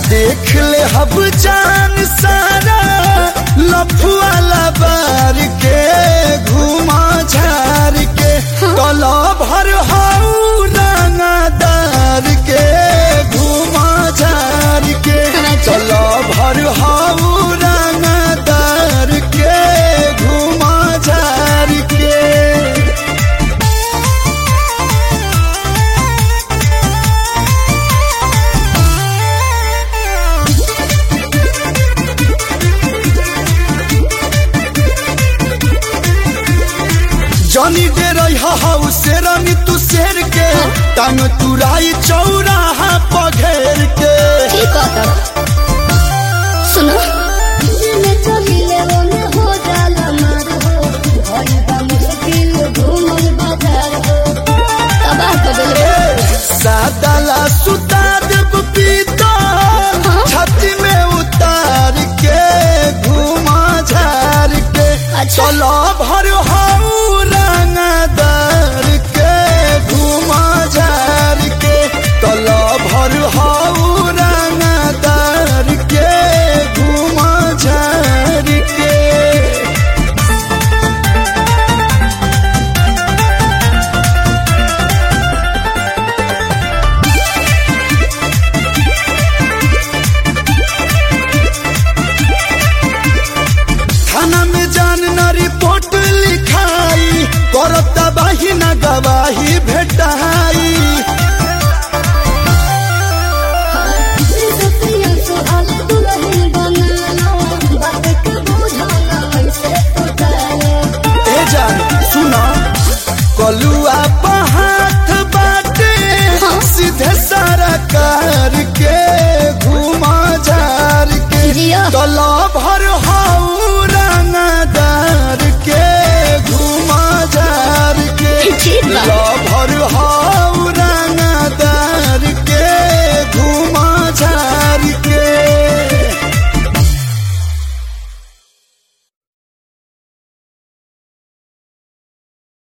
देख ले हब जान सारा लफुआ लबार के घुमा झार के कला भर हाउ रंगदार के घुमा झार के कला भर हाउ रंगदार के घुमा झार के जनी दे रही हाउ शेरनी तू शेर के टांग तुराई चौराहा पघेर के ठीक है तब सुनो दिल चलिले रोने हो जाला मार हो भई बा मुश्किल घूमल बाजार हो तबाह कर देले सादला सुता देव पीता छाती में उतार के घुमा झार के अच्छा। चलो भर हाउ रंगदार के घुमा झार के चलो भर हाउ रंगदार के घुमा झार के थाना में जान न रिपोर्ट लिखाई करता बाही न गवाही भेटाई सतिया सुहाल दुल्हन बनाना बात के बुझाना ऐसे उठाए ए जान सुना कलुआ हाथ बाटे सीधे सारा कार के घुमा झार के जिया तला भर हाउ रंगदार के घुमा झार के ठीक बा। ला